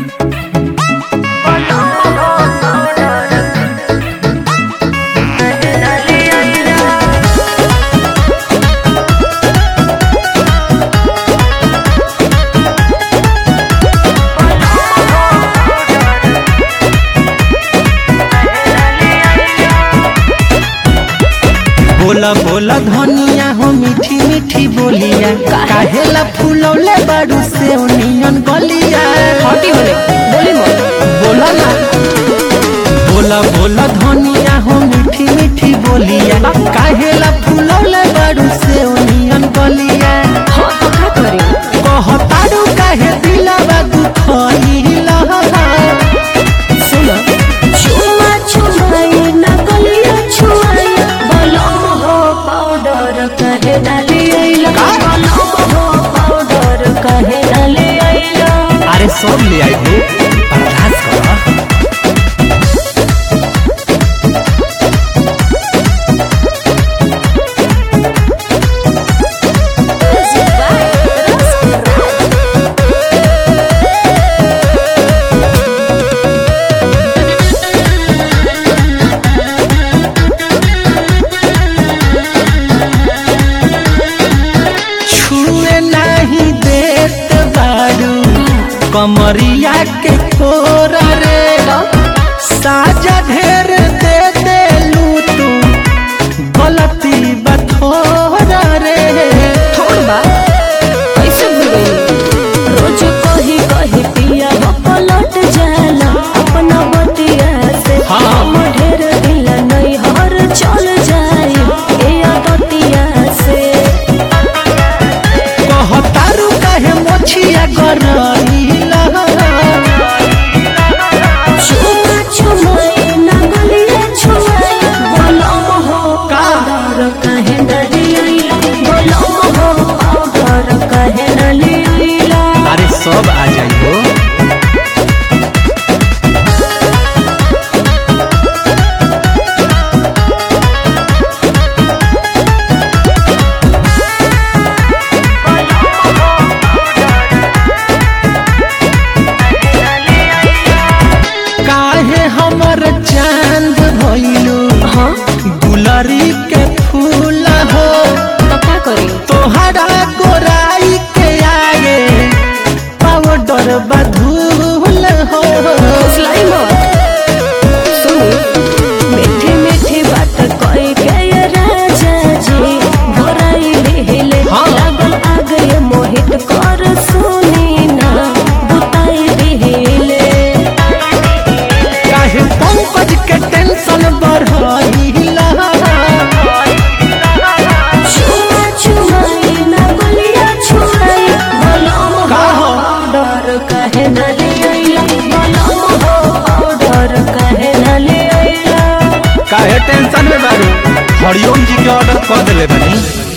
बोला बोला धनिया हो मीठी मीठी बोलिया काहेला फूलौले बाड़ू से नियन गलिया हटी होले बोली मत बोला ना बोला बोला धनिया हो मीठी मीठी बोलिया काहेला फूलौले बाड़ू से नियन गलिया हाँ तो का करी कहताड़ू काहे दिलवा दुखइला सुन छुआ छुआई नकलिया छुआई बलम हो पाउडर कहे डाली आइला बलम हो पाउडर कहे डाली आइला अरे सब ले आई हो बर्दाश्त कर छुए नहीं देत बाड़ू कमरिया के कोरा रे साजा ढेर दे देलू तू गलती बथोरा रे थोड़ बा कैसे भूल गई रोज कही कही पिया हो पलट जाला अपना बतिया से हाँ। हम ढेर दिल नहीं हर चल जाई ए आदतिया से कहतारू काहे मोछिया गरइला छुआ छुआई नगलिया छुआई बलम हो पाउडर कहे डाली आइला बलम हो पाउडर कहे डाली आइला अरे सब आ जाई हो काहे हमर चांद भइलू हाँ गुलरी के फूल हो तो का करी तोहरा गोराई के आगे पाउडर बधूल हो फुसलाई मत सुनी मीठी मीठी बात कोई के ये राजा जी घोराई लेले हाँ। लागल आगे मोहित कर सुनी ना बुताई दिले काहे पंकज के टेंशन बढ़इला छुआ छुआई ना गलिया छुआई बलम हो का हो? पाउडर कहे ना ले आइला बलम हो पाउडर कहे ना ले आइला काहे टेंशन में बारू हरिओम जी के ऑर्डर कर देले बनी